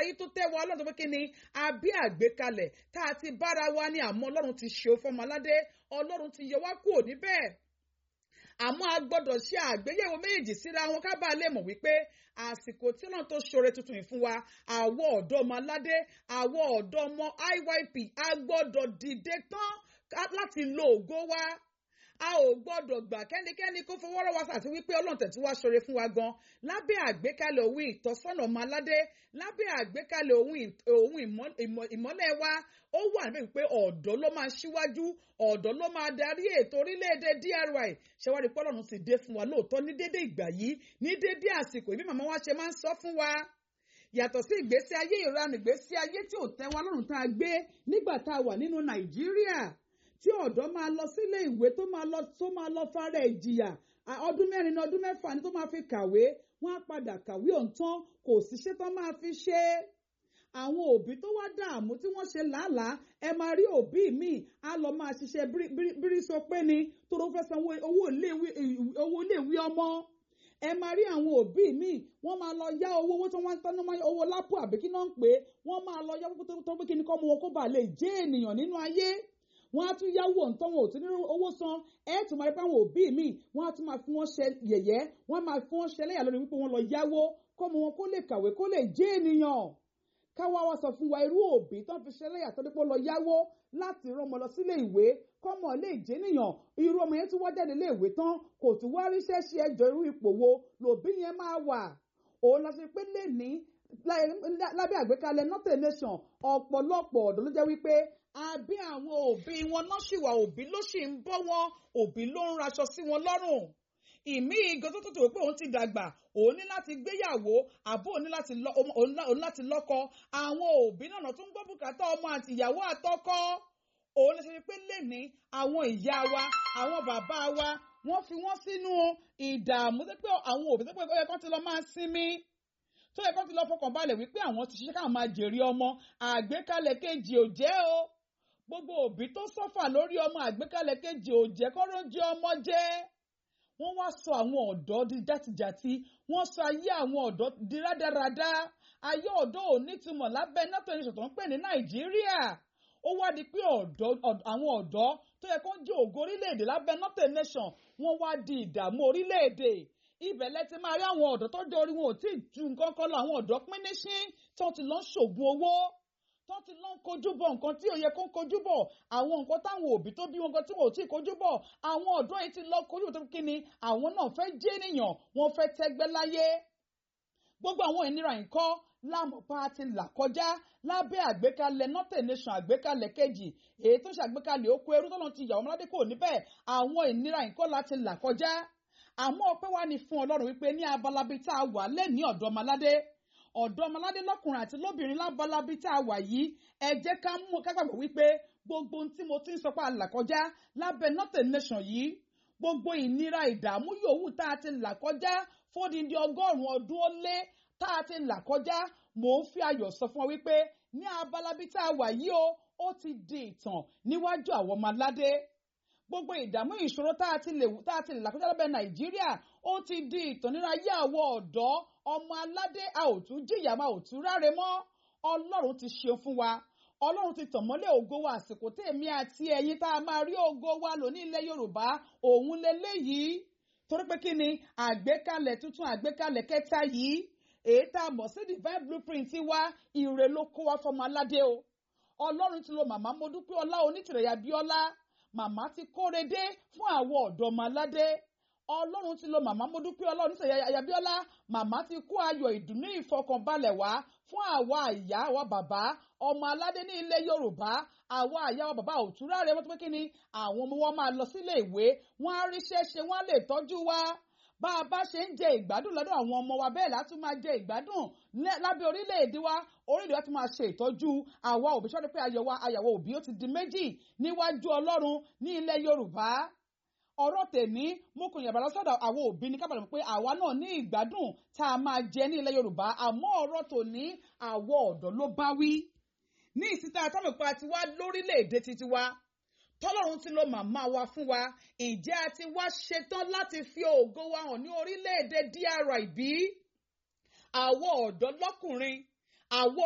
ayé tó tẹ́ wa ọlọ́run tó pé kí ni àbí àgbékalẹ̀ tá a ti bára wa ní àmọ́ ọlọ́run ti ṣe fọmọ aládé ọlọ́run ti yọ wá kúrò níbẹ̀ àmọ́ a gbọ́dọ̀ ṣe àgbéyẹ̀wò méjèèjì síra wọn ká bàa lè mọ̀ wípé àsìkò tí náà tó ṣoore tuntun yìí fún wa àwọ̀ ọ̀dọ́ ọmọ aládé àwọ̀ ọ̀dọ́ ọmọ IYP a gbọ́dọ̀ dìde tán láti lo ògo wa a ò gbọ́dọ̀ gbà kẹ́nikẹ́ni kó fọwọ́ rọ́ wa àti wípé ọlọ́run tẹ̀tí wá ṣoore fún wa gan lábẹ́ àgbékalẹ̀ òun ìtọ́sọ́nà ọmọ aládé lábẹ́ àgbékalẹ̀ òun ìmọ́lẹ̀ wa ó wà níbẹ̀ wípé ọ̀dọ́ ló máa ṣíwájú ọ̀dọ́ ló máa darí ètò orílẹ̀-èdè DRY ṣẹwárí pọ́lọ́run sì dé fún wa lóòótọ́ ní dédé ìgbà yìí ní dédé àsìkò ìbí màmá wa ṣe máa ń sọ fún wa yàtọ̀ sí ìgbésí ayé ìranù ìgbésí ayé tí ò tẹ́ wa lọ́rùn tá a gbé nígbà tá a wà nínú Nàìjíríà tí ọ̀dọ́ máa lọ sílé ìwé tó máa lọ tó máa lọ fara ìjìyà ọdún mẹ́rin ní ọdún mẹ́fà ni tó máa fi kàwé wọ́n á padà kàwé ọ̀ǹtán kò síṣẹ́ tó máa fi ṣe é àwọn òbí tó wá dààmú tí wọ́n ṣe làálàá ẹ máa rí òbí mi á lọ máa ṣiṣẹ́ bírísọ pé ni tó ló fẹ́ san owó iléèwé ọmọ ẹ máa rí àwọn òbí mi wọ́n máa lọ yá owó owó tó wọ́n ń tọ́nú owó lápò àbí kí náà ń pè é wọ́n máa lọ yá owó tó pé kí ni kọ́ mọ wọn kó bàa lè jẹ́ ènìyàn nínú ayé wọ́n á tún yáwó ǹtọ́ wọn ò tún ní owó san ẹ tún máa rí pé àwọn òbí mi wọ́n á tún máa fi wọ́n ṣe yẹ̀yẹ́ wọ́n máa fi wọ́n ṣe lẹ́yà lórí wípé wọ́n lọ yáwó kọ́mọ wọn kó lè kàwé kó lè jẹ́ ènìyàn káwá wa sọ fún wa irú òbí tó ń fi ṣe lẹ́yà tó dípò lọ yáwó láti rán ọmọ lọ sílé ìwé kọ́mọ lè jẹ́ ènìyàn irú ọmọ yẹn tún wá jáde lé ìwé tán kò tún wá ríṣẹ́ ṣe ẹjọ́ irú ipò wo lòbí yẹn máa wà òun lọ sí pé lè ní lábẹ́ àgbékalẹ̀ northern nation ọ̀pọ̀lọpọ̀ ọ̀dọ́ ló jẹ́ wípé àbí àwọn òbí wọn náà ṣì wà òbí ló ṣì ń bọ́ wọn òbí ló ń raṣọ sí wọn lọ́rùn ìmí igan tó tòtò pé òun ti dàgbà òun ní láti gbéyàwó àbó òun ní láti lọ òun láti lọ́kọ àwọn òbí náà tún gbọ́ bùkátà ọmọ àti ìyàwó àtọkọ òun lè ṣe pé lẹ́ni àwọn ìyá wa àwọn bàbá wa wọ́n fi wọ́n sínú ìdààmú tó pé àwọn òbí tó pé ó yẹ kán ti lọ máa sinmi tó yẹ kán ti lọ fọkàn balẹ̀ wípé àwọn ti ṣiṣẹ́ káwọn máa jèrè ọmọ àgbékalẹ̀ kejì ò jẹ́ o gbogbo òbí tó sọ́fà lórí ọmọ àgbékalẹ̀ kejì ò jẹ́ kọ́rọ́ jẹ́ ọmọ jẹ́ wọ́n wá sọ àwọn ọ̀dọ́ di játijàti wọ́n sọ ayé àwọn ọ̀dọ́ di rádaràda ayé ọ̀dọ́ ò nítumọ̀ lábẹ́ nato nation tó ń pè ní nàìjíríà ó wá di pé àwọn ọ̀dọ́ tó yẹ kó jẹ́ ògo orílẹ̀-èdè lábẹ́ nato nation wọ́n wá di ìdààmú orílẹ̀-èdè ibẹ̀ lẹ ti máa rí àwọn ọ̀dọ́ tó jẹ́ orí wọn ò tí ì ju nǹkan kan lọ àwọn ọ̀dọ́ pín ní sí tí wọ́n ti lọ ń ṣògùn owó tó ti lọ ń kojú bọ̀ nǹkan tí ò yẹ kó ń kojú bọ̀ àwọn nǹkan táwọn òbí tó bí wọn gan tí wọn ò tí ì kojú bọ̀ àwọn ọ̀dọ́ yìí ti lọ kojú tó kí ni àwọn náà fẹ́ jẹ́ ènìyàn wọ́n fẹ́ tẹ́gbẹ́ láyé gbogbo àwọn ìnira nǹkan lámọ̀pá ti là kọjá lábẹ́ àgbékalẹ̀ northern nation àgbékalẹ̀ kejì èyí tó ṣàgbékalẹ̀ oko ẹrú tọ́lọ́ ti yàwó ọmọládé kò níbẹ̀ àwọn ìnira nǹkan láti là kọjá àmọ́ ọpẹ́ wá ní fún ọlọ́run wípé ní abalabi tá a wà lẹ́ni ọ̀dọ́ ọmọládé ọ̀dọ́ ọmọládé lọ́kùnrin àti lóbìnrin lábalabi tá a wà yìí ẹ jẹ́ ká mú ká gbàgbọ́ wípé gbogbo ohun tí mo ti ń sọ pé a là kọjá lábẹ́ northern nation yìí gbogbo ìnira ìdààmú yòówù tá a ti là kọjá fódìdí ọgọ́rùn-ún ọdún ó lé tá a ti là kọjá mò ń fi ayọ̀ sọ fún ọ wípé ní abalabi tá a wà yìí o ó ti di ìtàn níwájú àwọn ọmọ aládé gbogbo ìdààmú ìṣòro tá a ti lè tá a ti lè là kọjá lábẹ́ nàìjíríà ó ti di ìtàn nínú ayé àwọn ọ̀dọ́ ọmọ aládé a ò tún jìyà máa ò tún ráre mọ́ ọlọ́run ti ṣe fún wa ọlọ́run ti tàn mọ́lẹ̀ ògo wa àsìkò tèmi àti ẹ̀yin tá a máa rí ògo wa lò ní ilẹ̀ yorùbá òun leléyìí torí pé kí ni àgbékalẹ̀ tuntun àgbékalẹ̀ kẹta yìí èyí tá a mọ̀ sí divine blueprint wa ire ló kó wa fọmọ aládé o ọlọ́run ti lo màmá mo dúpẹ́ ọlá onítìrẹ̀yà bíọ́lá màmá ti kóre dé fún àwọn ọ̀dọ́ ọmọ aládé ọlọ́run ti lo màmá mo dúpẹ́ ọlọ́run nísìnyí ayabíọ́lá màmá ti kó ayọ̀ ìdùnnú ìfọkànbalẹ̀ wá fún àwa àyà àwa bàbá ọmọ aládé ní ilẹ̀ yorùbá àwa àyà àwa bàbá òtúrá rẹ wọ́n tó pé kí ni àwọn ọmọ wọn máa lọ sílé ìwé wọ́n á ríṣẹ́ ṣe wọ́n á lè tọ́jú wa bá a bá ṣe ń jẹ ìgbádùn lọ́dọ̀ àwọn ọmọ wa bẹ́ẹ̀ látú máa jẹ ìgbádùn lábẹ́ orílẹ̀-èdè wa orílẹ̀-èdè wa ti máa ṣe ìtọ́jú àwa òbí ṣọ́dọ̀ pé ayọ̀ wa ayàwó òbí ó ti di méjì níwájú ọlọ́run ní ilẹ̀ yorùbá ọ̀rọ̀ tèmi mo kò yàrá lọ́sọ̀dọ̀ àwọn òbí ní kábàlẹ̀ pé àwa náà ní ìgbádùn tá a máa jẹ ní ilẹ̀ yorùbá àmọ́ ọ̀rọ̀ tòní àwọ̀ ọ̀dọ́ ló bá wí ní ìsìta àtàmìpá ti wá lórílẹ̀-èdè titi wa tọ́lọ́run ti lo màmá wa fún wa ǹjẹ́ a ti wá ṣetán láti fi ògo wa hàn ní orílẹ̀-èdè DRY bí àwọn ọ̀dọ́ lọ́kùnrin àwọn